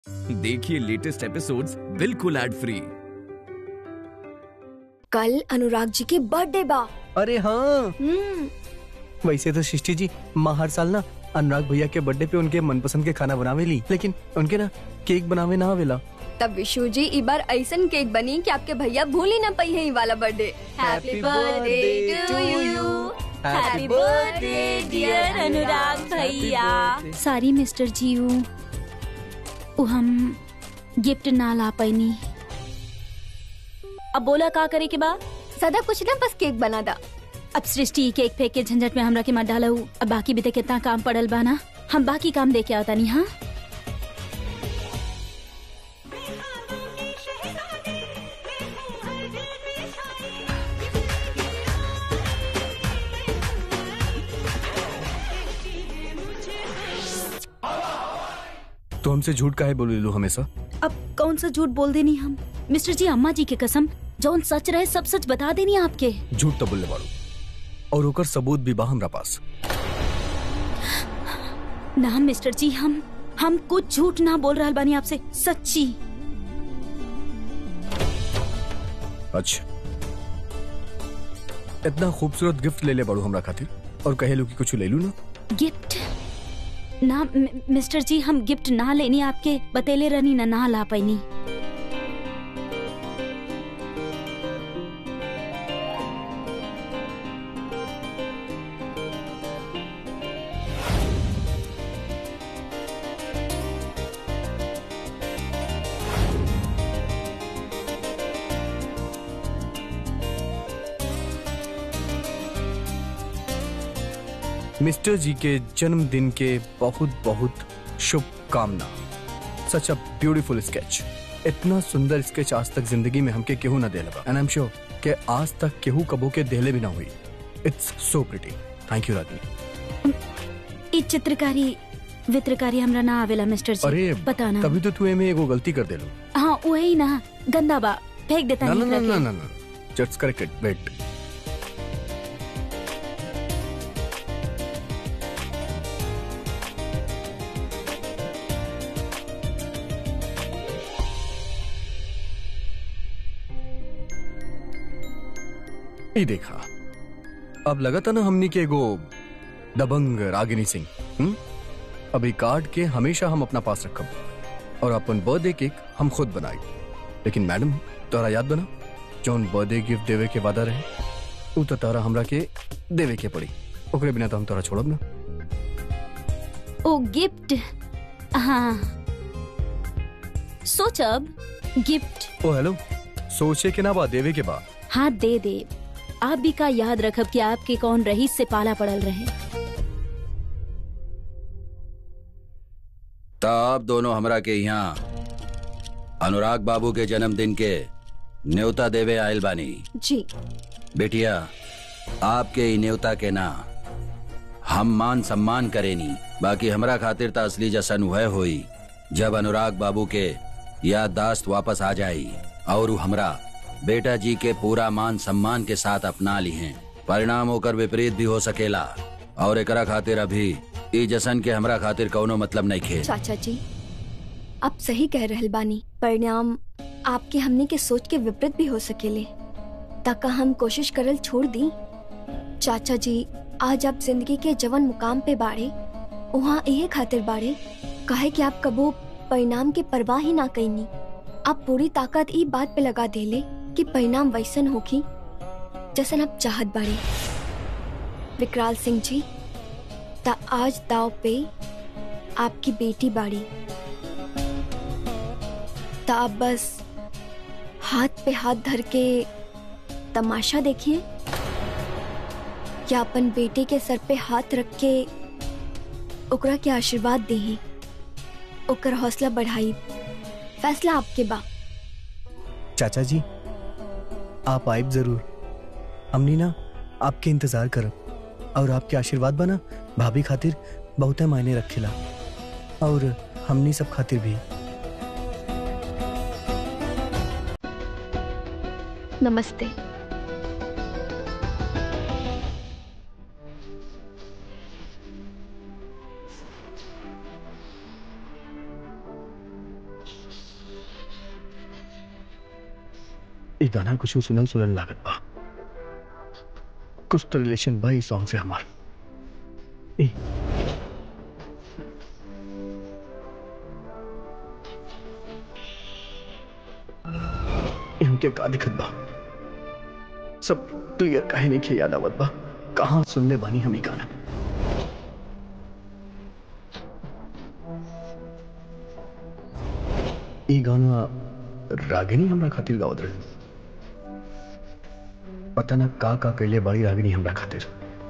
देखिए latest episodes बिल्कुल ad free कल अनुराग जी के बर्थडे बा अरे हाँ हम्म वैसे तो सृष्टि जी माँ हर साल ना अनुराग भैया के बर्थडे पे उनके मनपसंद के खाना बनावे ली लेकिन उनके ना केक बनावे ना आवेला तब विशु जी ई बार ऐसन केक बनी कि आपके भैया भूल ही ना पाई है ई वाला birthday Happy birthday to you. Happy birthday, dear Anurag भैया birthday. सारी मिस्टर जीव उ हम गिफ्ट ना ला पैनी अब बोला का करे के बा सदा कुछ ना बस केक बना दा अब सृष्टि ई केक फेंक के झंझट में हमरा के मत डाला अब बाकी भी तो कितना काम पड़ल बा ना हम बाकी काम दे के आवता नहीं हाँ तो हमसे झूठ काहे बोले लो हमेशा अब कौन सा झूठ बोल देनी हम मिस्टर जी अम्मा जी के कसम जौन सच रहे सब सच बता देनी आपके झूठ तो बोलने वालों और ओकर सबूत भी बा हमरा पास ना मिस्टर जी हम हम कुछ झूठ ना बोल रहा बानी आपसे सच्ची अच्छा इतना खूबसूरत गिफ्ट ले ले बड़ू हमरा खातिर और कहे लो कि कुछ ले लू ना गिफ्ट ना मि- मिस्टर जी हम गिफ्ट ना लेनी आपके बतेले रहनी ना ना ला पैनी मिस्टर जी के जन्मदिन के बहुत बहुत शुभकामना सच अ ब्यूटीफुल स्केच इतना सुंदर स्केच आज तक जिंदगी में हमके केहू ना दे लगा एंड आई एम श्योर कि आज तक केहू कबो के देले भी ना हुई it's so pretty thank you राजनी ई चित्रकारी वित्रकारी हमरा ना आवेला मिस्टर जी अरे पता ना तभी तो तू एमे एगो गलती कर देलो हाँ वही ना गंदा बा फेंक देता ना ना नहीं ना एकरा ना के। ना ना जस्ट करेक्ट वेट ये देखा अब लगा था ना हमनी के एगो दबंग रागिनी सिंह हम्म? अभी कार्ड के हमेशा हम अपना पास रखब और अपन बर्थडे केक हम खुद बनाई लेकिन मैडम तोरा याद बना जौन बर्थडे गिफ्ट देवे के वादा रहे उ तो तारा हमरा के देवे के पड़ी ओकरे बिना तो हम तोरा छोड़ब ना ओ गिफ्ट हाँ सोच अब गिफ्ट ओ हेलो सोचे के ना बा देवे के बा हाथ दे दे आप भी का याद रखब कि आपके कौन रहीस से पाला पड़ल रहे तब दोनों हमरा के यहाँ अनुराग बाबू के जन्मदिन के न्योता देवे आयल बानी जी बेटिया आपके ई न्योता के ना हम मान सम्मान करेनी बाकी हमरा खातिर त असली जश्न वह हुई जब अनुराग बाबू के याददाश्त वापस आ जाई और उ हमरा बेटा जी के पूरा मान सम्मान के साथ अपना ली हैं परिणाम होकर विपरीत भी हो सकेला और एकरा खातिर अभी ई जश्न के हमरा खातिर कौनो मतलब नहीं खे चाचा जी आप सही कह रहल बानी परिणाम आपके हमने के सोच के विपरीत भी हो सकेले तका हम कोशिश करल छोड़ दी चाचा जी आज आप जिंदगी के जवन मुकाम पे बाड़े वहाँ यही खातिर बाड़े कहे कि आप कबो परिणाम के परवाह ही ना कईनी आप पूरी ताकत ई बात पे लगा देले कि परिणाम वैसन होगी जैसन आप चाहत बाड़े विकराल सिंह जी ता आज दाव पे आपकी बेटी बाड़ी ता आप बस हाथ पे हाथ धर के तमाशा देखिए या अपन बेटे के सर पे हाथ रख के ओकरा के आशीर्वाद दे ओकर हौसला बढ़ाई फैसला आपके बा चाचा जी आप आइब जरूर हमनी ना आपके इंतजार करब और आपके आशीर्वाद बना भाभी खातिर बहुते मायने रखेला और हमनी सब खातिर भी नमस्ते ये गाना कुछ सुनल सुनल लागत बा कुछ तो रिलेशन बा इस सॉन्ग से हमार ए इनके का दिखत बा सब क्लियर काहे नहीं खे याद आवत बा कहाँ सुनले बानी हम ई गाना ई गाना रागिनी हमरा खातिर गावत रहे पता ना का का कैले बड़ी रागिनी हमरा खातिर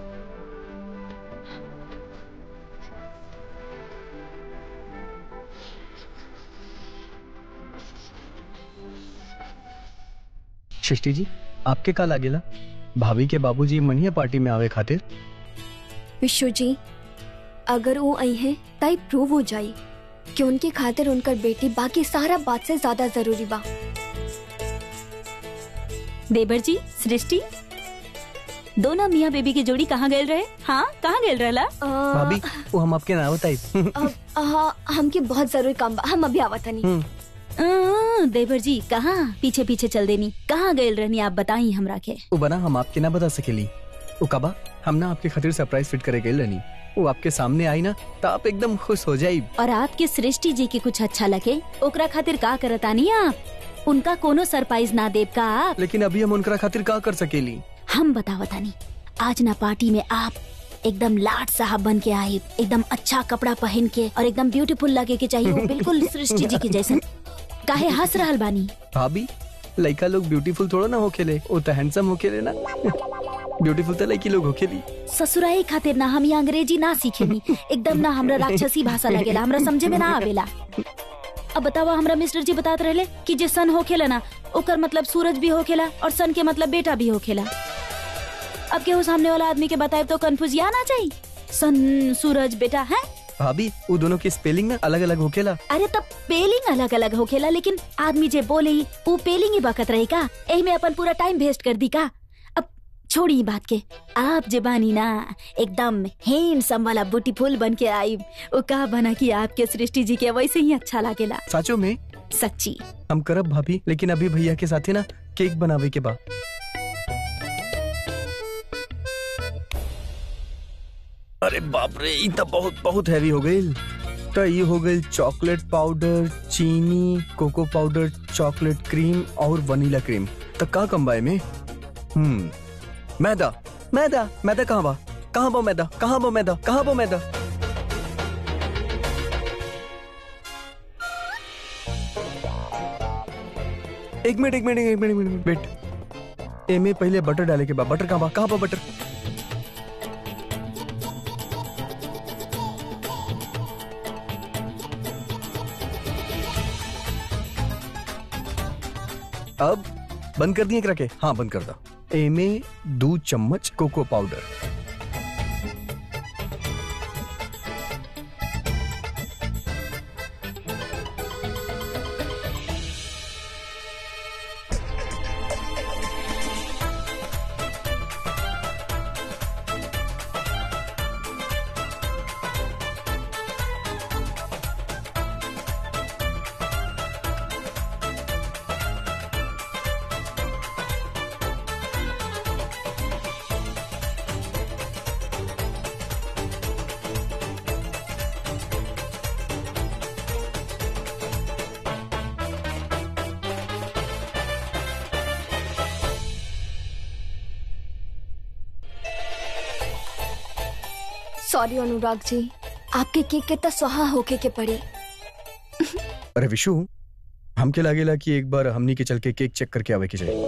सृष्टि जी आपके का लागेला भाभी के बाबूजी मनिया पार्टी में आवे खातिर विशु जी अगर वो आई हैं तई प्रूव हो जाई कि उनके खातिर उनकर बेटी बाकी सारा बात से ज्यादा जरूरी बा देवर जी सृष्टि दोनों मियाँ बेबी की जोड़ी कहाँ गए रहे हाँ कहाँ गए रहला अ, भाभी वो हम आपके ना बताई अब, हाँ हमके बहुत जरूरी काम बा हम अभी आवत नहीं अं, देवर जी कहाँ पीछे पीछे चल देनी कहाँ गए रहनी आप बताई हमरा के वो बना हम आपके ना बता सकेली वो कबा हम ना आपके खातिर सरप्राइज फिट करे गए रहनी वो आपके सामने आई ना तो आप एकदम खुश हो जाई और आपके सृष्टि जी के कुछ अच्छा लगे ओकरा खातिर का करतानी आप उनका कोनो सरप्राइज ना देव का आप लेकिन अभी हम उनकरा खातिर का कर सकेली हम बतावतानी आज ना पार्टी में आप एकदम लाट साहब बन के आए एकदम अच्छा कपड़ा पहन के और एकदम ब्यूटीफुल लगे के चाहिए वो बिल्कुल सृष्टि जी के जैसे काहे हंस रहल बानी भाभी लड़का लोग ब्यूटीफुल थोड़ा ना होखेले वो तो हैंडसम होखेले ना ब्यूटीफुल तो लड़की लोग होखेली ससुराई खातिर ना हम ये अंग्रेजी ना सीखेनी एकदम ना हमरा राक्षसी भाषा लगेला हमरा समझे में ना आवेला अब बतावा हमरा मिस्टर जी बतात रहले कि जे सन होखेला ना ओकर मतलब सूरज भी होखेला और सन के मतलब बेटा भी होखेला अब केहू सामने वाला आदमी के बताए तो कंफ्यूज या ना जाई सन सूरज बेटा है भाभी वो दोनों की स्पेलिंग ना अलग अलग होखेला अरे तब पेलिंग अलग अलग होखेला लेकिन आदमी जे बोले वो पेलिंग ही बकत रही का एही में अपन पूरा टाइम वेस्ट कर दी का अब छोड़ी ई बात के आप जे बानी ना एकदम हैंडसम वाला ब्यूटीफुल बन के आई वो का बना कि आपके सृष्टि जी के वैसे ही अच्छा लागेला साचो में सच्ची हम करब भाभी लेकिन अभी भैया के साथे ना केक बनावे के बा अरे बाप रे ई तो बहुत बहुत हैवी हो गई तो ये हो गई चॉकलेट पाउडर चीनी कोको पाउडर चॉकलेट क्रीम और वनीला क्रीम तो का कंबाए में हम्म मैदा मैदा मैदा कहाँ बा कहाँ बा मैदा कहाँ बा मैदा कहाँ बा मैदा एक मिनट एक मिनट एक मिनट एक मिनट वेट एमे पहले बटर डाले के बाद बटर कहाँ बा कहाँ बा बटर अब बंद कर दिए करा के हाँ बंद कर दा एमे दो चम्मच कोको पाउडर सॉरी अनुराग जी आपके केक के तो सुहा होके के पड़ी अरे विशु हमके लागेला कि एक बार हमनी के चल के केक चेक करके आवे के चाहिए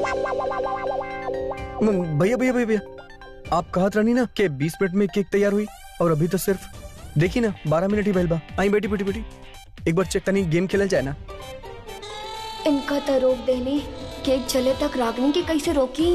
म- भैया भैया भैया भैया आप कहत रहनी ना कि 20 मिनट में केक तैयार हुई और अभी तो सिर्फ देखी ना 12 मिनट ही भइल बा आई बेटी बेटी बेटी एक बार चेक तनी गेम खेलल जाए ना इनका तो रोक देने केक चले तक रागनी के कैसे रोकी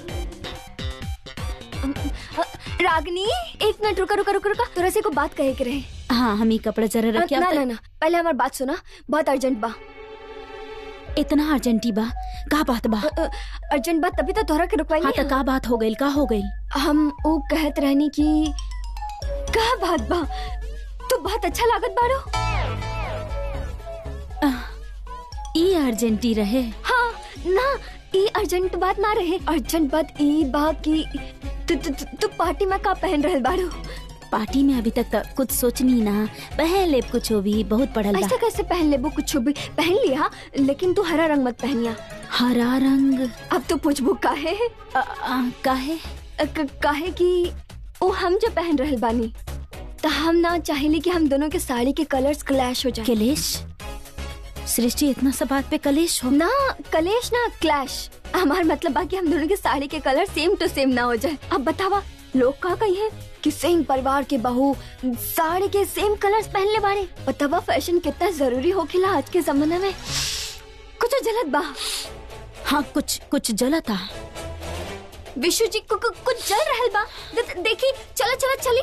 अम, अ, रागनी एक मिनट रुका रुका रुका रुका थोड़ा से को बात कहे के रहे हाँ हम ही कपड़ा जरा अ, रखे ना ना ना पहले हमारी बात सुना बहुत अर्जेंट बा इतना अर्जेंटी बा का बात बा अ, अ, अर्जेंट बात तभी तो तोहरा के रुकवाई हाँ तो का बात हो गई का हो गई हम वो कहत रहनी कि का बात बा तू बहुत अच्छा लागत बाड़ो ई अर्जेंटी रहे हाँ ना ई अर्जेंट बात ना रहे अर्जेंट बात ई बा कि तू तू तू- तू पार्टी में का पहन रहल बाड़ू पार्टी में अभी तक तो कुछ सोचनी ना पहन ले कुछ भी बहुत पढ़ल बा ऐसा कैसे पहन लेबो कुछ भी पहन लिया लेकिन तू हरा रंग मत पहनिया हरा रंग अब तो पूछबू काहे अ, अ, काहे अ, क- काहे कि ओ हम जो पहन रहल बानी तो हम ना चाहेली कि हम दोनों के साड़ी के कलर्स क्लैश हो जाए कलेश सृष्टि इतना सा बात पे कलेश हो ना कलेश ना क्लैश हमार मतलब बा कि हम दोनों के साड़ी के कलर सेम टू सेम ना हो जाए अब बतावा लोग का कही है कि सेम परिवार के बहू साड़ी के सेम कलर्स पहनले बारे बतावा फैशन कितना जरूरी हो खिला आज के जमाने में कुछ जलत बा हाँ कुछ कुछ जला था विशु जी कु, कु, कुछ जल रहल बा दे- देखी चला चला चली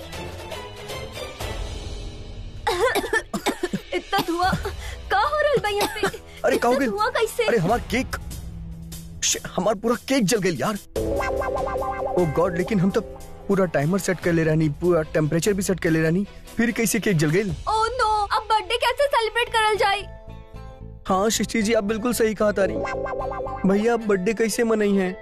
इतना धुआं का हो रहल बा यहाँ पे अरे इतना का हो गइल? धुआं कैसे अरे हमार केक Shit, हमार पूरा केक जल गई यार ओ गॉड लेकिन हम तो पूरा टाइमर सेट कर ले रहनी पूरा टेम्परेचर भी सेट कर ले रहनी फिर कैसे केक जल गई ओह नो अब बर्थडे कैसे सेलिब्रेट करल जाए हाँ सृष्टि जी आप बिल्कुल सही कहा तारी भैया बर्थडे कैसे मनाई है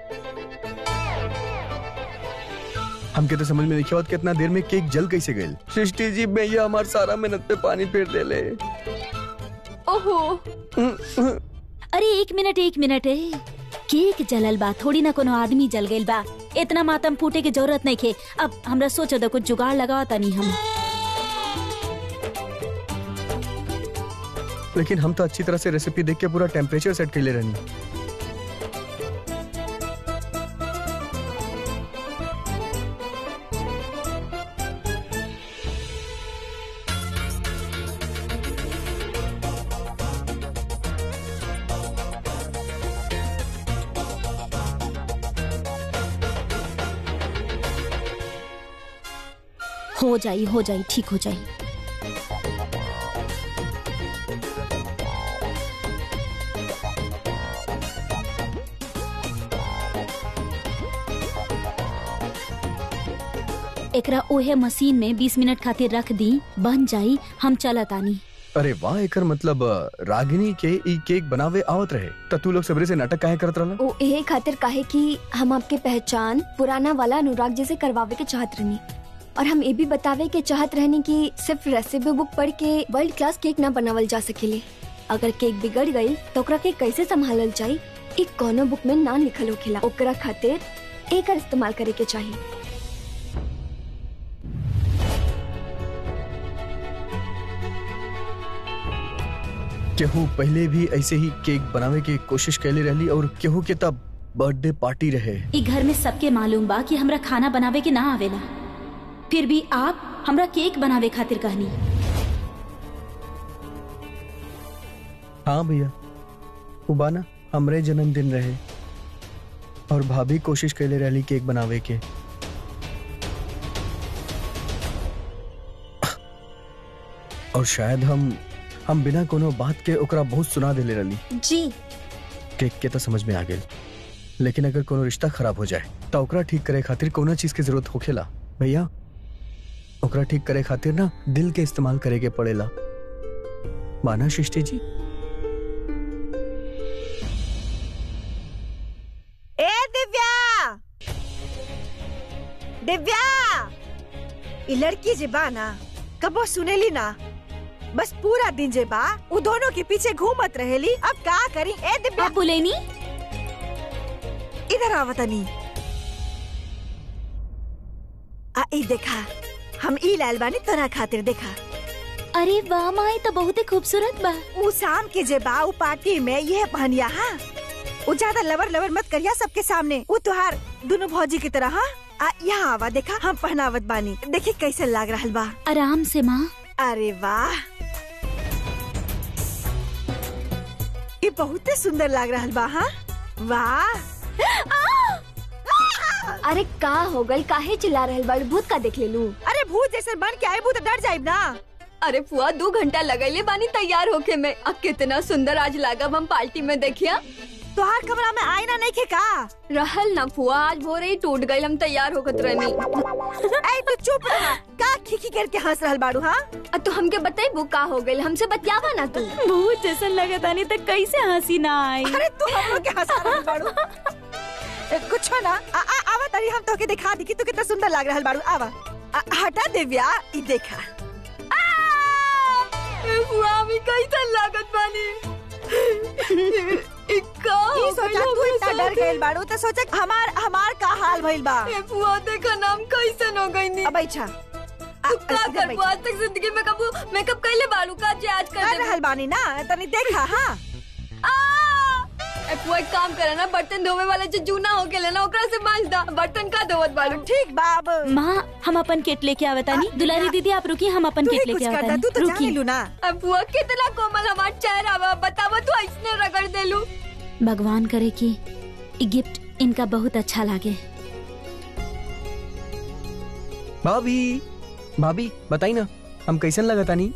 हमके तो समझ में नहीं आवत कितना देर में केक जल कैसे गई सृष्टि जी भैया हमार सारा मेहनत पे पानी फेर दे ले ओहो अरे एक मिनट एक मिनट है केक जलल बा थोड़ी ना कोनो आदमी जल गइल बा इतना मातम फूटे की जरूरत नहीं खे अब हमरा सोचो तो कुछ जुगाड़ लगावा तनी हम लेकिन हम तो अच्छी तरह से रेसिपी देख के पूरा टेम्परेचर सेट कर ले रहनी हो जाई हो जाई ठीक हो जाई एकरा ओहे मशीन में 20 मिनट खातिर रख दी बन जाई हम चलत आनी अरे वाह एकर मतलब अ, रागिनी के ई केक बनावे आवत रहे त तू लोग सबरे से नाटक काहे करत रहला ओ यही खातिर काहे कि हम आपके पहचान पुराना वाला अनुराग जी से करवावे के चाहत रहनी और हम ये भी बतावे के चाहत रहनी कि सिर्फ रेसिपी बुक पढ़ के वर्ल्ड क्लास केक ना बनावल जा सकेले अगर केक बिगड़ गई तो ओकरा के कैसे संभालल जाई ई कोनो बुक में ना लिखल होखेला ओकरा खातिर एकर इस्तेमाल करे के चाहिए केहू पहले भी ऐसे ही केक बनावे के कोशिश कैले रहली और केहू के तब बर्थडे पार्टी रहे ई घर में सबके मालूम बा कि हमरा खाना बनावे के ना आवेला फिर भी आप हमरा केक बनावे खातिर कहनी हाँ भैया उबाना हमरे जन्मदिन रहे और भाभी कोशिश कैले रहली केक बनावे के और शायद हम हम बिना कोनो बात के ओकरा बहुत सुना देले रहली जी केक के तो समझ में आ गेल लेकिन अगर कोनो रिश्ता खराब हो जाए तो ओकरा ठीक करे खातिर कोनो चीज की जरूरत होखेला भैया ओकरा ठीक करे खातिर ना दिल के इस्तेमाल करे के पड़ेला माना सृष्टि जी ए दिव्या दिव्या ई लड़की जे बा ना कबो सुनेली ना बस पूरा दिन जे बा उ दोनों के पीछे घूमत रहेली अब का करी ए दिव्या आप बोलेनी इधर आवतनी आ ई देखा हम ई लाल बानी तोरा खातिर देखा अरे वाह माई तो बहुत ही खूबसूरत बा उ शाम के जे बा उ पार्टी में यह पहनिया हाँ उ ज्यादा लवर लवर मत करिया सबके सामने उ तुहार दोनों भौजी की तरह हाँ आ यहाँ आवा देखा हम पहनावत बानी देखी कैसे लाग रहल बा आराम से माँ अरे वाह ये बहुत सुंदर लाग रहल बा हाँ वाह अरे का हो गल काहे चिल्ला रहल बाड़ भूत का देख ले लू अरे भूत जैसे बन के आए भूत डर जाइब ना अरे फुआ दो घंटा लगैले बानी तैयार होके में अब कितना सुंदर आज लागब हम पार्टी में देखिया तुहार कमरा में आईना नहीं खे का रहल ना फुआ आज भोरे ही टूट गई हम तैयार होकर रहनी ऐ तू चुप रहा का खिखी करके हंस रहल बाड़ू हाँ आ तू हमके बताई वो का हो गई हमसे बतियावा ना तू बहुत जैसा लगा तानी तो कैसे हंसी ना आई अरे तू हम लोग के हंसा रहल बाड़ू ए, कुछ ना आ, आ, आवा तरी हम तोके दिखा दी कि तू कितना सुंदर लग रहल बाड़ू आवा आ, हटा देव्या ई देखा फुआ हमें कैसा लागत बानी इक्का ई सोचा तू इतना डर गइल बाड़ू तो सोचा हमार हमार का हाल भइल बा फुआ देखा नाम कैसे हो गई नी अब अच्छा आ, का इधर कर आज तक जिंदगी में कबू मेकअप कैले बालू का जे आज कर कर दे रहल बानी ना तनी देखा हाँ ए फुआ एक काम करे ना बर्तन धोवे वाला जो जूना हो गेले ना ओकरा से मांज दा बर्तन का धोवत बालू ठीक बाब माँ हम अपन केट लेके आवतानी दुलारी दीदी आप रुकी हम अपन तू केट ही कुछ लेके करता तू तो आवतानी जाने रुकी लू ना अब फुआ कितना कोमल हमार चेहरा बा बतावा तू ऐसने रगड़ देलू भगवान करे कि ई गिफ्ट इनका बहुत अच्छा लागे भाभी भाभी बताई ना हम कैसन लगा तानी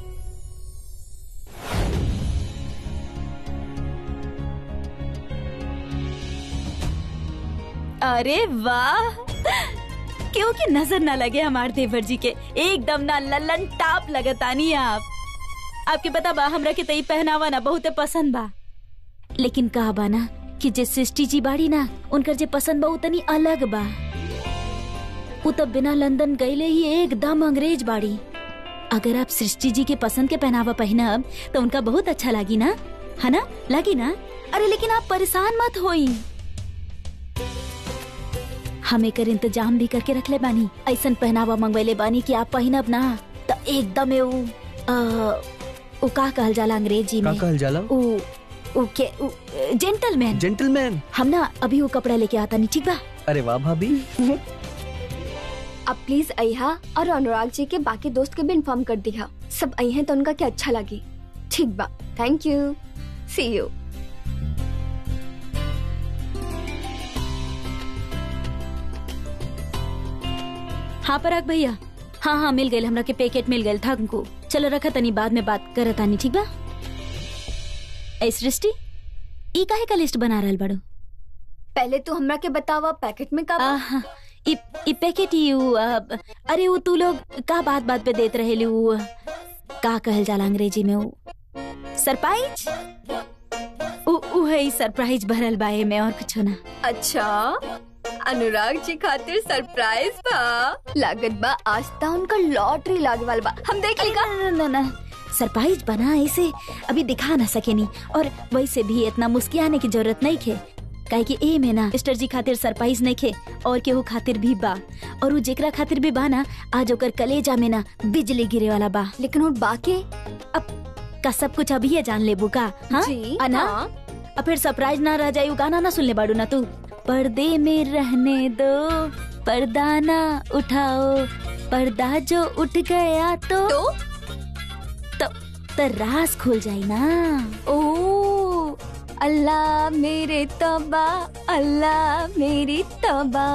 अरे वाह क्योंकि नजर ना लगे हमार देवर जी के एकदम ना लल्लन टाप लगतानी आप आपके पता बा हमरा के तई पहनावा ना बहुते पसंद बा लेकिन कहा बा ना कि जे सृष्टि जी बाड़ी ना उनकर जे पसंद बा उतनी अलग बा उ तब बिना लंदन गईले ही एकदम अंग्रेज बाड़ी अगर आप सृष्टि जी के पसंद के पहनावा पहनब तो उनका बहुत अच्छा लागी ना है ना लागी ना अरे लेकिन आप परेशान मत होई हम एकर इंतजाम भी करके रखले बानी ऐसन पहनावा मंगवैले बानी कि आप पहिनब ना तो एकदम उ अ, उ का कहल जाला अंग्रेजी का में कहल जाला उ उ के उ जेंटलमैन जेंटलमैन हम ना अभी वो कपड़ा लेके आता नहीं ठीक बा अरे वाह भाभी अब प्लीज अहा और अनुराग जी के बाकी दोस्त के भी इन्फॉर्म कर दिया सब अहे तो उनका क्या अच्छा लगी ठीक बा थैंक यू सी यू हाँ पराग भैया हाँ हाँ मिल गए हमरा के पैकेट मिल गए था हमको चलो रखा तनी बाद में बात करत आनी ठीक बा ऐ सृष्टि ई काहे का लिस्ट बना रहल बड़ो पहले तो हमरा के बतावा पैकेट में का बा? आहा, इ इ पैकेट ही उ, अब, अरे वो तू लोग का बात बात पे देत रहेली उ का कहल जाला अंग्रेजी में उ सरप्राइज उ उ है सरप्राइज भरल बा में और कुछ ना अच्छा अनुराग जी खातिर सरप्राइज बा लागत बा आज ता उनका लॉटरी लागे वाला बा हम देख ली का ना ना ना सरप्राइज बना ऐसे अभी दिखा ना सकेनी और वैसे भी इतना मुस्कियाने की जरूरत नहीं खे काहे कि ए में ना मिस्टर जी खातिर सरप्राइज नहीं खे और केहू खातिर भी बा और उ जेकरा खातिर भी बा ना आज ओकर कलेजा में ना बिजली गिरे वाला बा लेकिन वो बाकी का सब कुछ अभी जान लेबू का हाँ जी अना हाँ। अब फिर सरप्राइज ना रह जायू गाना ना सुन ले बाड़ू ना तू पर्दे में रहने दो पर्दा ना उठाओ पर्दा जो उठ गया तो तो तो, तो राज खुल जाई ना ओ अल्लाह मेरे तबा अल्लाह मेरी तबा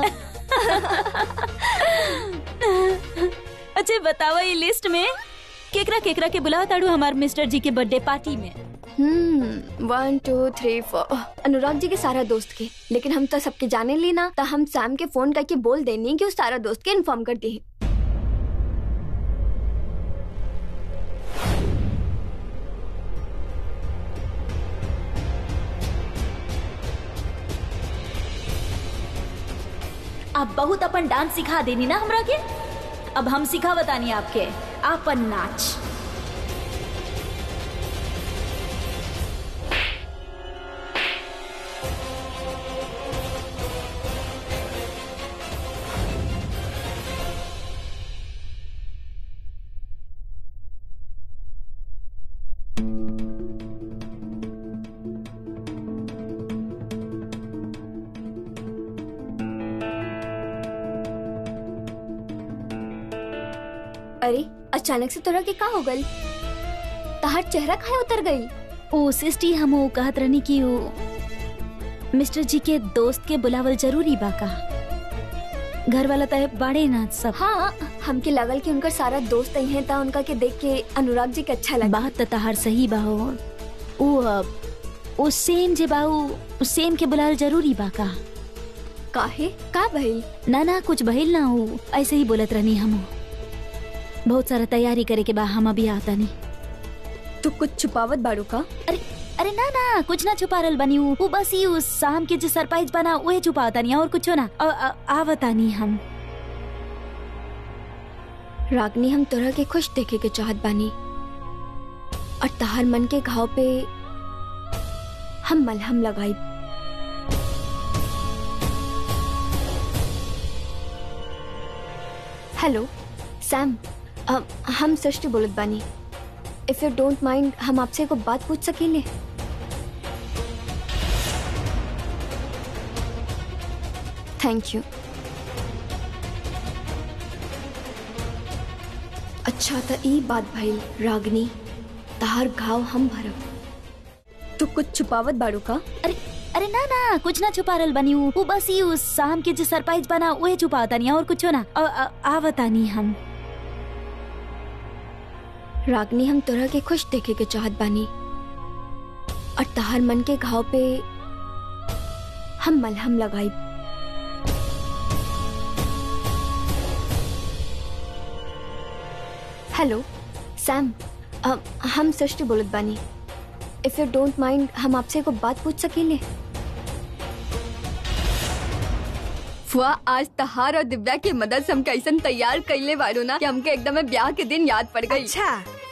अच्छा बताओ ये लिस्ट में केकरा केकरा के बुलाओ ताड़ू हमार मिस्टर जी के बर्थडे पार्टी में hmm one two three four Anurag ji के सारा दोस्त के लेकिन हम तो सबके जाने ली ना तो हम सैम के फोन करके बोल देनी कि उस सारा दोस्त के इन्फॉर्म कर दी आप बहुत अपन डांस सिखा देनी ना हमरा के अब हम सिखा बतानी आपके आपन नाच अरे अचानक से तोरा के का हो गई तहार चेहरा काहे उतर गई ओ सिस्टी हम वो कहत रहनी कि वो मिस्टर जी के दोस्त के बुलावल जरूरी बा का घर वाला तय बाड़े ना सब हाँ हमके लगल कि उनका सारा दोस्त आई हैं ता उनका के देख के अनुराग जी के अच्छा लगा बात तो तहार सही बा हो उ अब ओ सेम जे बाऊ उ सेम के बुलाल जरूरी बा का काहे का भइल ना ना कुछ भइल ना हो ऐसे ही बोलत रहनी हम बहुत सारा तैयारी करे के बा हम अभी आता नहीं तू कुछ छुपावत बाड़ू का अरे अरे ना ना कुछ ना छुपा रहल बनी हूँ वो बस ही उस शाम के जो सरप्राइज बना वही छुपाता नहीं और कुछ ना अ- अ- आवता नहीं हम रागनी हम तोरा के खुश देखे के चाहत बानी और तहार मन के घाव पे हम मलहम लगाई हेलो सैम अ, हम सृष्टि बोलत बानी इफ यू डोंट माइंड हम आपसे एगो बात पूछ सकीले थैंक यू अच्छा त ई बात भइल रागनी तहार घाव हम भरब तू कुछ छुपावत बाड़ू का अरे अरे ना ना कुछ ना छुपा रहल बनी हूँ वो बस ही उस शाम के जो सरप्राइज बना वही छुपाता नहीं और कुछ ना अ- अ- आवता नहीं हम रागनी हम तोरा के खुश देखे के चाहत बानी और तहार मन के घाव पे हम मलहम लगाई हेलो सैम अ, हम सृष्टि बोलत बानी इफ यू डोंट माइंड हम आपसे एगो बात पूछ सकीले फुआ आज तहार और दिव्या की मदद से हम कैसन तैयार कैले बारू ना कि हमके एकदम ब्याह के दिन याद पड़ गई अच्छा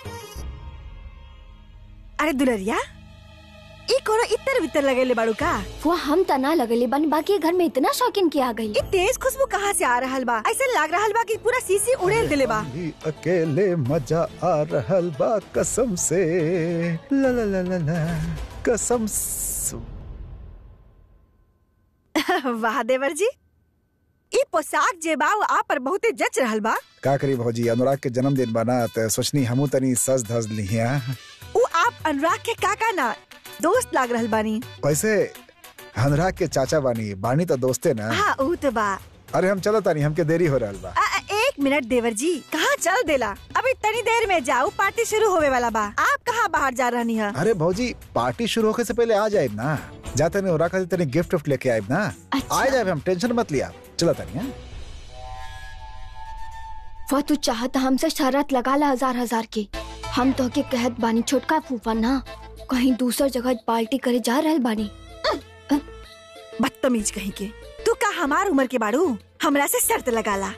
अरे दुलरिया ई कोनो इतर वितर लगेले बाड़ू का वो हम तना लगले बानी बाकी ये घर में इतना शौकीन किया गई ई तेज खुशबू कहाँ से आ रहल बा ऐसा लग रहल बा कि पूरा सीसी उड़ेल दिले बा ही अकेले मजा आ रहल बा कसम से ला ला ला ला ला कसम से वाह देवर जी ई पोशाक जे बा वो आप पर बहुते जच रहल बा का करी भौजी अनुराग के जन्मदिन बना त सोचनी हमू तनी सज धज लिहिया उ आप अनुराग के काका ना दोस्त लाग रहल बानी वैसे अनुराग के चाचा बानी बानी तो दोस्ते ना हाँ उ तो बा अरे हम चलो तानी हमके देरी हो रहल बा आ, आ, एक मिनट देवर जी कहाँ चल देला अभी तनी देर में जाओ पार्टी शुरू होवे वाला बा आप कहाँ बाहर जा रहनी है अरे भौजी पार्टी शुरू होके से पहले आ जाए ना जाते नहीं अनुराग खातिर तनी गिफ्ट विफ्ट लेके आए ना अच्छा। आ जाए हम टेंशन मत लिया चलो तानी हाँ? वो तू चाहत हमसे शरत लगा ला हजार हजार की हम तो के कहत बानी छोटका फूफा ना कहीं दूसर जगह पार्टी करे जा रहल बानी बदतमीज कहीं के तू का हमार उम्र के बाड़ू हमरा से शर्त लगाला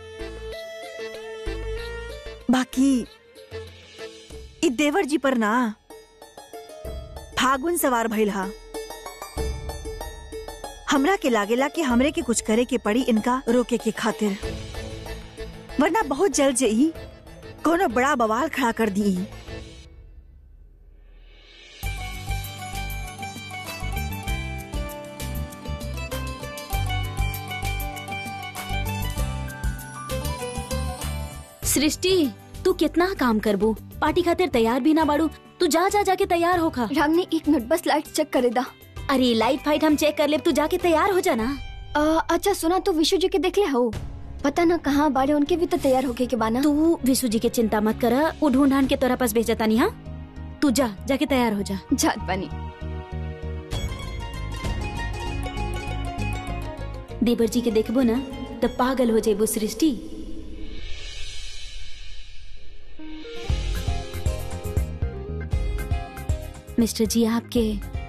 बाकी इ देवर जी पर ना फागुन सवार भइल हा हमरा के लागेला कि हमरे के कुछ करे के पड़ी इनका रोके के खातिर वरना बहुत जल्द जे ई कोनो बड़ा बवाल खड़ा कर दी सृष्टि तू कितना काम करबू पार्टी खातिर तैयार भी ना बाड़ू तू जा जा जाके तैयार होखा रागनी एक मिनट बस लाइट चेक करे दा अरे लाइट फाइट हम चेक कर ले तू जाके तैयार हो जाना आ, अच्छा सुना तू विशु जी के देख ले हो पता ना कहाँ बाड़े उनके भी तो तैयार होके के बाना तू विशु जी के चिंता मत कर वो ढूंढ ढांड के तोरा पास भेजता नहीं हाँ तू जा जाके तैयार हो जा जात बानी देवर जी के देखबो ना तब पागल हो जेबू सृष्टि मिस्टर जी आपके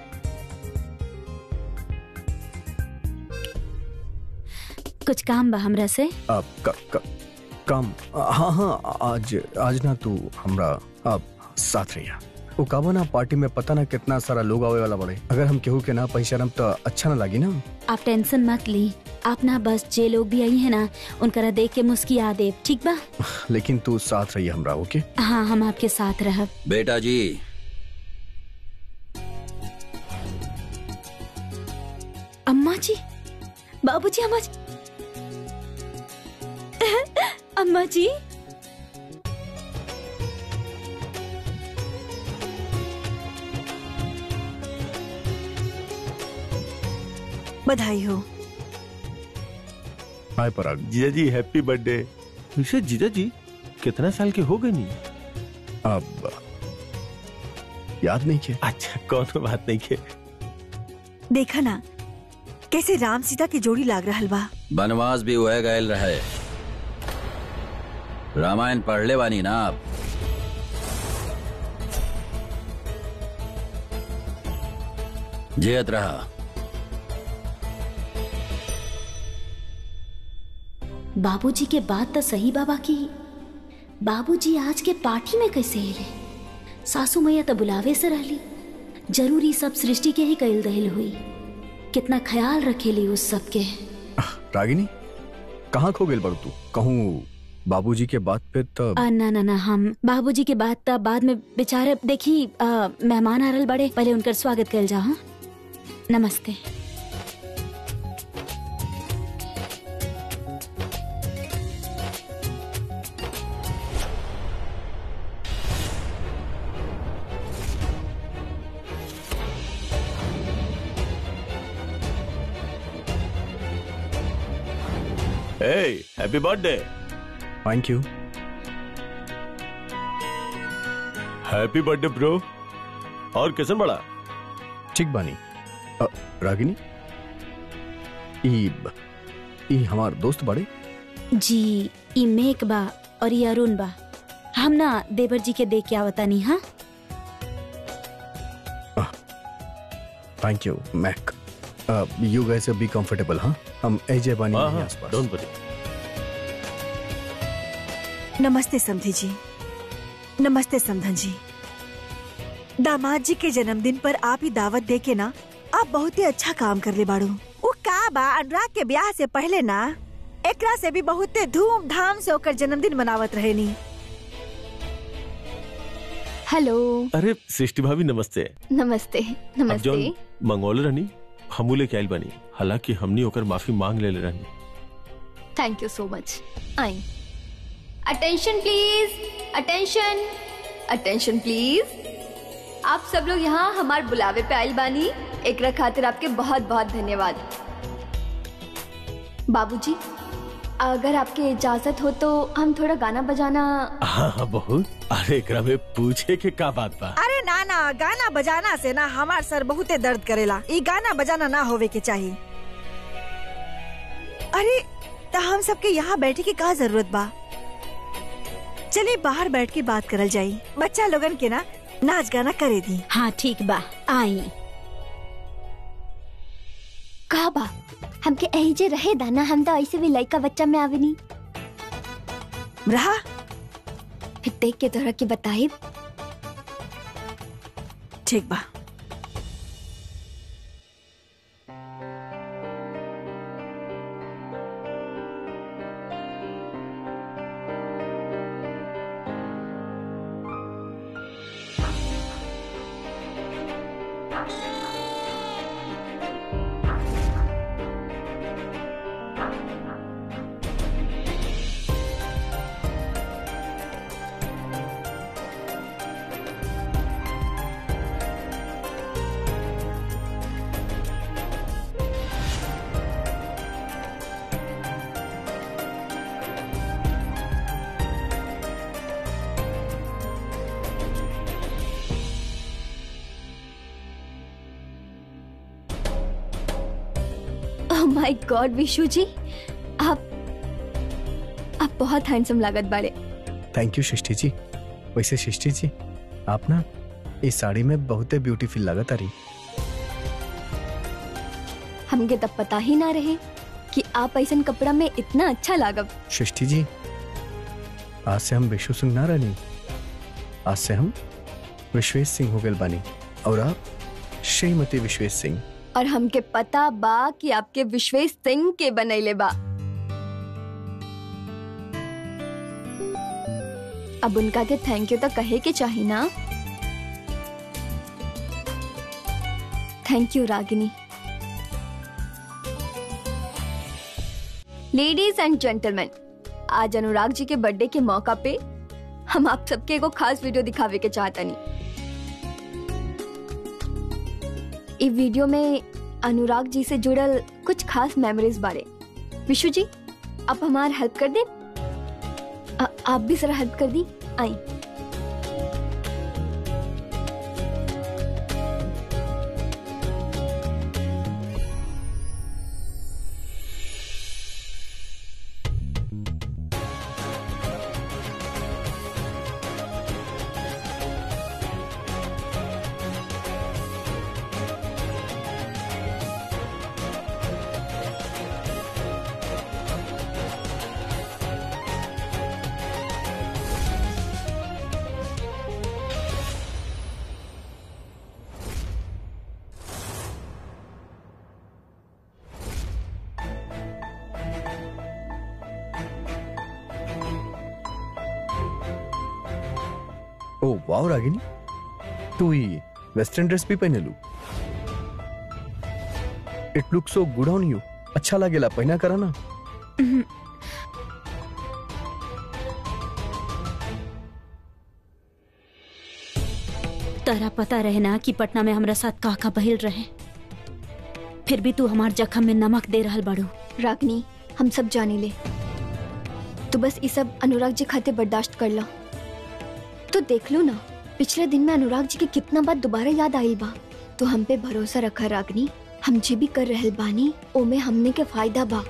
कुछ काम बा हमरा से अब क, क, काम हाँ हाँ आज आज ना तू हमरा अब साथ रहिया वो काबो ना पार्टी में पता ना कितना सारा लोग आवे वाला बड़े अगर हम केहू के ना पहचानम तो अच्छा ना लगी ना आप टेंशन मत ली आप ना बस जे लोग भी आई है ना उनकरा देख के मुस्किया देव ठीक बा लेकिन तू साथ रहिया हमरा ओके हाँ हम आपके साथ रहब बेटा जी अम्मा जी बाबूजी अम्मा जी अम्मा जी बधाई हो हाय पराग जीजा जी हैप्पी बर्थडे वैसे जीजा जी कितना साल के हो गए नहीं अब याद नहीं किया अच्छा कौन बात नहीं के देखा ना कैसे राम सीता की जोड़ी लाग रहल बा बनवास भी हुए गए रहे रामायण पढ़ ले बानी ना आप जियत रहा बाबूजी के बात तो सही बाबा की बाबूजी आज के पार्टी में कैसे अले सासू मैया तो बुलावे से रहली जरूरी सब सृष्टि के ही कैल दहल हुई कितना ख्याल रखेली उस सब के रागिनी कहाँ खो गेल बड़ू तू कहूँ बाबूजी के बात पे तो आ, ना ना ना हम बाबूजी के बात तब बाद में बेचारे देखी आ, मेहमान आ रहल बड़े पहले उनकर स्वागत कल जाओ हाँ? नमस्ते हे happy birthday thank you happy birthday bro और कैसन बड़ा ठीक बानी अ, रागिनी ई ई हमार दोस्त बड़े जी ई मेक बा और ये अरुण बा हम ना देवर जी के देख के आवतानी हाँ thank you make you guys be comfortable हाँ हम एजे बानी हाँ यहीं हाँ आसपास डोंट वरी नमस्ते समधी जी नमस्ते समधन जी दामाद जी के जन्मदिन पर आप ही दावत दे के ना आप बहुत ही अच्छा काम कर ले बाड़ू वो का बा अनुराग के ब्याह से पहले ना एकरा से भी बहुत धूमधाम से ओकर जन्मदिन मनावत रहे नी हेलो अरे सृष्टि भाभी नमस्ते नमस्ते अब नमस्ते जौन मंगोले रहनी हमू लेके आइल बनी हालांकि हमनी ओकर माफी मांग ले रहनी thank you so much I attention please attention attention please आप सब लोग यहाँ हमार बुलावे पे आइल बानी एकरा खातिर आपके बहुत बहुत धन्यवाद बाबूजी अगर आपके इजाजत हो तो हम थोड़ा गाना बजाना हाँ हाँ बहुत अरे एकरा में पूछे के का बात बा अरे ना ना गाना बजाना से ना हमार सर बहुते दर्द करेला ई गाना बजाना ना होवे के चाहिए अरे तो हम सबके यहाँ बैठे की का जरूरत बा चलिए बाहर बैठ के बात करल जाई बच्चा लोगन के ना नाच गाना करे दी हाँ ठीक बा आई का बा हमके यही जे रहे दाना हम तो ऐसे भी लड़का बच्चा में आवे नहीं रहा फिर देख के तोहरा के बताई ठीक बा ओह माय गॉड विशु जी आप आप बहुत हैंडसम लागत बाड़े थैंक यू सृष्टि जी वैसे सृष्टि जी आप ना इस साड़ी में बहुते ब्यूटीफुल लागत आ रही हमके तब पता ही ना रहे कि आप ऐसा कपड़ा में इतना अच्छा लागब सृष्टि जी आज से हम विश्व सिंह ना रहनी आज से हम विश्वेश सिंह हो गए बानी और आप श्रीमती विश्वेश सिंह और हमके पता बा कि आपके विश्वेश सिंह के बनैले बा अब उनका के थैंक यू तो कहे के चाहिए ना thank you Ragini ladies and gentleman आज अनुराग जी के बर्थडे के मौका पे हम आप सबके एगो खास वीडियो दिखावे के चाहतनी ई वीडियो में अनुराग जी से जुड़ल कुछ खास मेमोरीज बारे विशु जी आप हमार हेल्प कर दे आ, आप भी जरा हेल्प कर दी आई ओ वाओ रागिनी तू ही वेस्टर्न ड्रेस भी पहने लू it look so good on you अच्छा लागेला पहना करा ना तारा पता रहे ना कि पटना में हमरा साथ का का बहिल रहे फिर भी तू हमार जख्म में नमक दे रहल बाड़ू रागनी हम सब जाने ले तो बस ये सब अनुराग जी खाते बर्दाश्त कर लो तो देख लो ना पिछले दिन में अनुराग जी के कितना बात दोबारा याद आई बा तो हम पे भरोसा रखा रागनी हम जे भी कर रहल बानी ओमे हमने के फायदा बा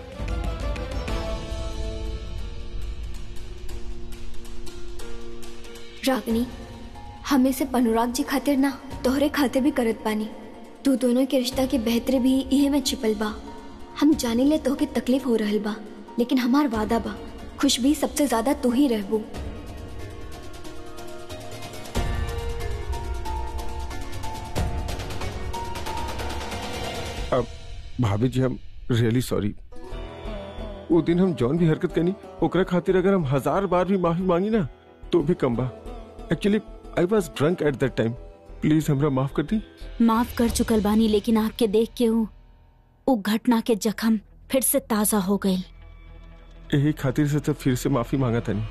रागनी हमें सिर्फ अनुराग जी खातिर ना तोहरे खातिर भी करत बानी तू दोनों के रिश्ता के बेहतरी भी इहे में छिपल बा हम जाने ले तोहके तकलीफ हो रहल बा लेकिन हमार वादा बा खुश भी सबसे ज्यादा तू ही रहबू अब भाभी जी हम रियली सॉरी वो दिन हम जौन भी हरकत कनी ओकरा खातिर अगर हम हजार बार भी माफी मांगी ना तो भी कम बा actually I was drunk at that time please हमरा माफ कर दी माफ कर चुकल बानी लेकिन आपके देख के हूँ वो घटना के जख्म फिर से ताजा हो गई यही खातिर से तो फिर से माफी मांगा था नहीं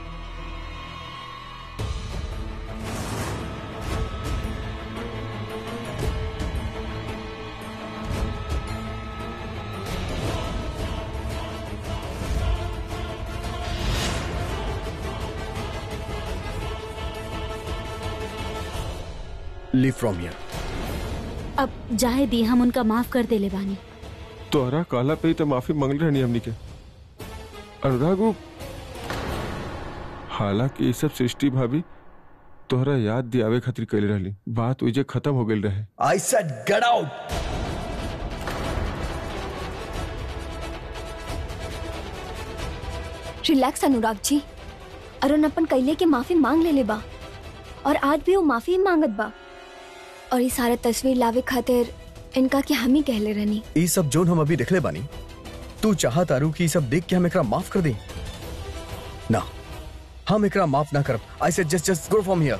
लीव फ्रॉम हियर अब जाए दी हम उनका माफ कर देले बानी तोहरा काला पे ही तो माफी मांगल रहनी हमनी के अनुराग वो हालांकि ये सब सृष्टि भाभी तोहरा याद दियावे खातिर कैले रहली बात उजे खत्म हो गई रहे I said get out relax Anurag ji Arun अपन कैले के माफी मांग ले ले बा और आज भी वो माफी मांगत बा और ये सारा तस्वीर लावे खातिर इनका कि हम ही कहले रहनी ई सब जोन हम अभी देखले बानी तू चाह तारू कि ई सब देख के हम एकरा माफ कर दें ना हम एकरा माफ ना करब I said just just go from here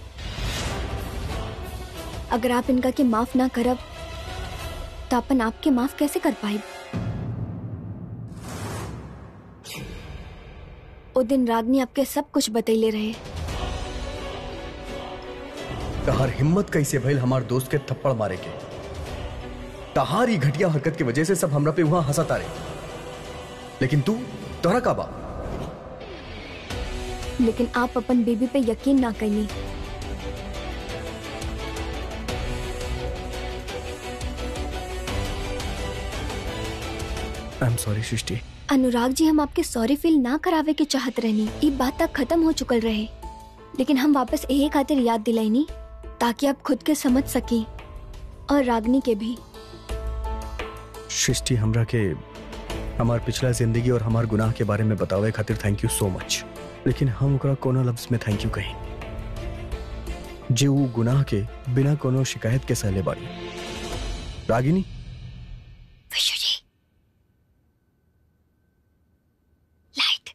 अगर आप इनका के माफ ना करब तो अपन आपके माफ कैसे कर पाए ओ दिन रागनी आपके सब कुछ बतैले रहे तहार हिम्मत कैसे भइल हमार दोस्त के थप्पड़ मारे के तहार ही घटिया हरकत की वजह से सब हमरा पे वहां हंसा तारे लेकिन तू तोहरा का बा लेकिन आप अपन बेबी पे यकीन ना कनी I am sorry Srishti Anurag ji हम आपके सॉरी फील ना करावे के चाहत रहनी ये बात तक खत्म हो चुकल रहे लेकिन हम वापस यही खातिर याद दिलाईनी ताकि आप खुद के समझ सकी और रागनी के भी सृष्टि हमरा के हमार पिछला जिंदगी और हमार गुनाह के बारे में बतावे खातिर थैंक यू सो मच लेकिन हम ओकरा कोनो लफ्ज में थैंक यू कही जे वो गुनाह के बिना कोनो शिकायत के सहले बाड़ी रागिनी विशु जी लाइट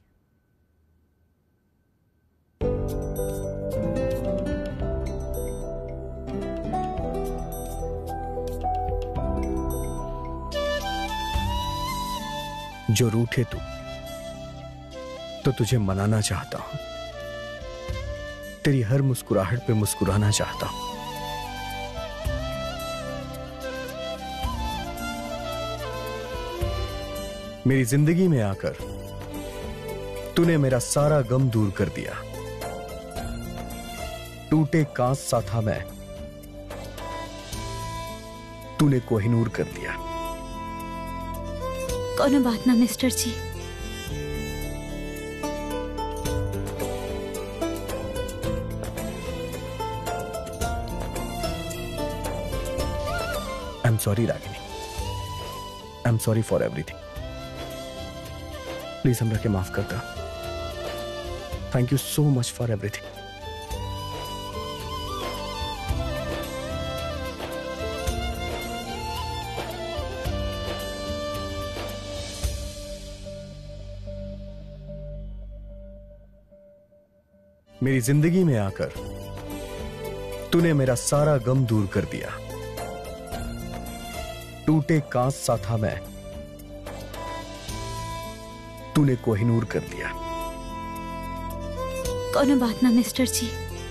जो रूठे तू तो तुझे मनाना चाहता हूं तेरी हर मुस्कुराहट पे मुस्कुराना चाहता हूं मेरी जिंदगी में आकर तूने मेरा सारा गम दूर कर दिया टूटे कांच सा था मैं तूने कोहिनूर कर दिया कोनो बात ना mister ji I am sorry Ragini I am sorry for everything please हमरा के माफ करता थैंक यू सो मच फॉर एवरीथिंग मेरी जिंदगी में आकर तूने मेरा सारा गम दूर कर दिया टूटे कांच सा था मैं तूने कोहिनूर कर दिया कोनो बात ना mister ji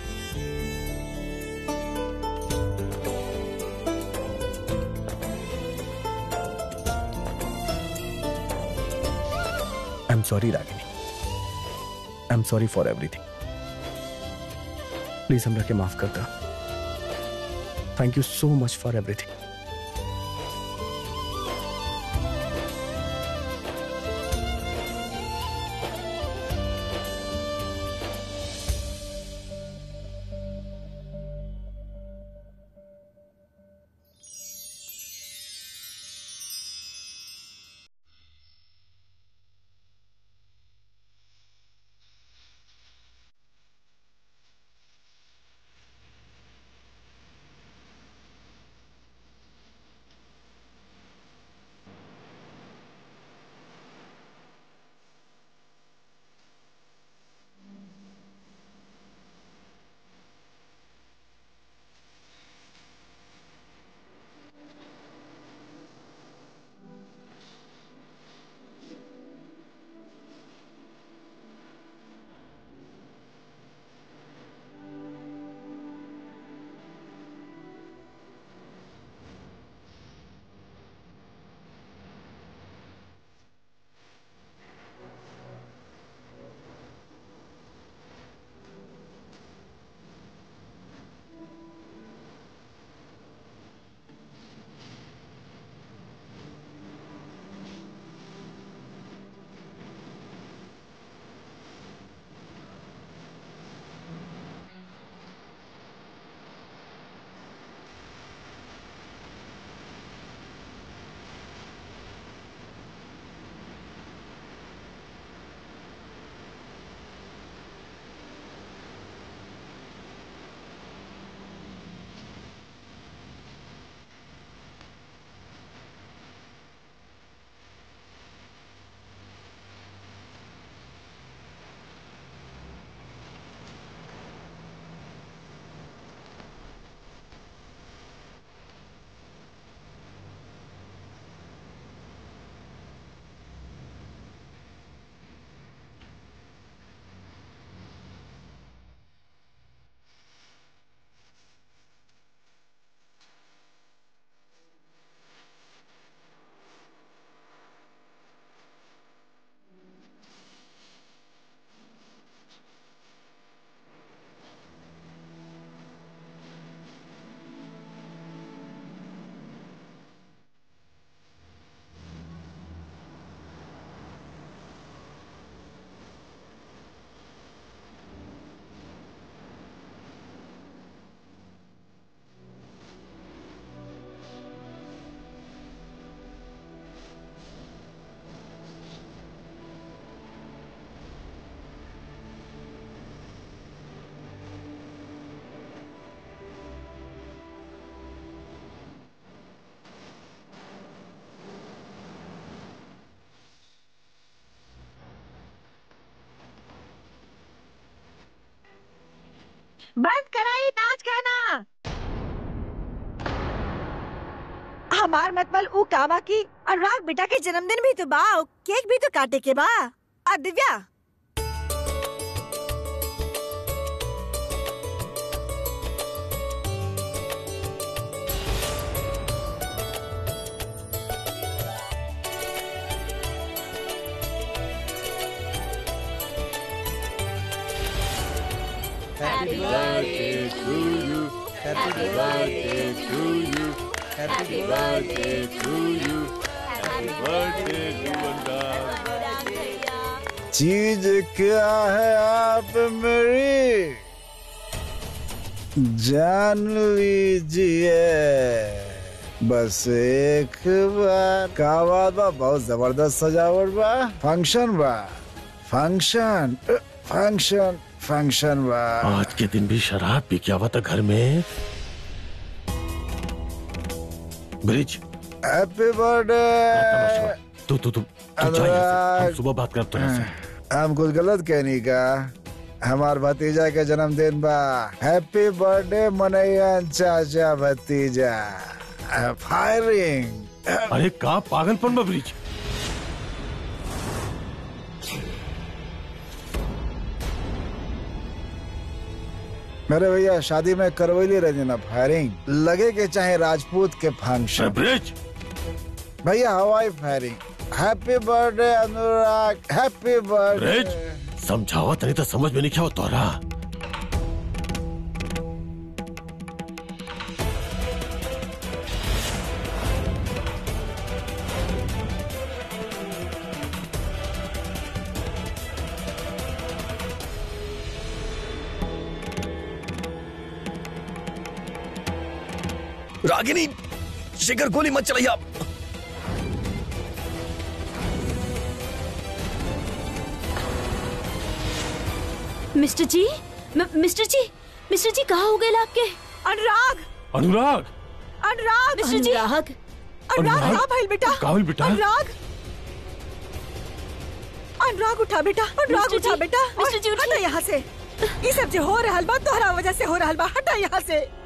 I am sorry Ragini I am sorry for everything please हमरा के माफ कर दा थैंक यू सो मच फॉर एवरीथिंग बंद कराई नाच गाना हमार मतबल ऊ कावा की अनुराग बेटा के जन्मदिन भी तो बा केक भी तो काटे के बा आ Divya Happy birthday to you. Happy birthday to you. Happy birthday to you. Happy birthday to Anurag चीज क्या है आप मेरी जान लीजिए बस एक बार का बात बा बहुत जबरदस्त सजावट बा फंक्शन बा फंक्शन फंक्शन फंक्शन बा आज के दिन भी शराब पी के आवा था घर में ब्रिज हैप्पी बर्थडे तू तू तू तू जा यहाँ से। हम सुबह बात करते हैं हम कुछ गलत कहने का हमार भतीजा के जन्मदिन बा हैप्पी बर्थडे मनैया चाचा भतीजा फायरिंग अरे का पागलपन बा ब्रिज मेरे भैया शादी में करवैली रही ना फायरिंग लगे के चाहे राजपूत के अरे फंक्शन ब्रिज भैया हवाई firing happy birthday Anurag happy Brij birthday समझावत नहीं तो समझ में नहीं क्या तोरा रागिनी शिखर गोली मत चलाइए मिस्टर जी म- मिस्टर जी मिस्टर जी कहाँ हो गए आपके अनुराग अनुराग अनुराग मिस्टर जी अनुराग अनुराग का भइल बेटा का भइल बेटा? अनुराग अनुराग उठा बेटा अनुराग मिस्टर उठा जी, बेटा मिस्टर जी, और उठिए। हटा यहाँ से ये सब जो हो रहल बा तोहरा वजह से हो रहल बा हटा यहाँ से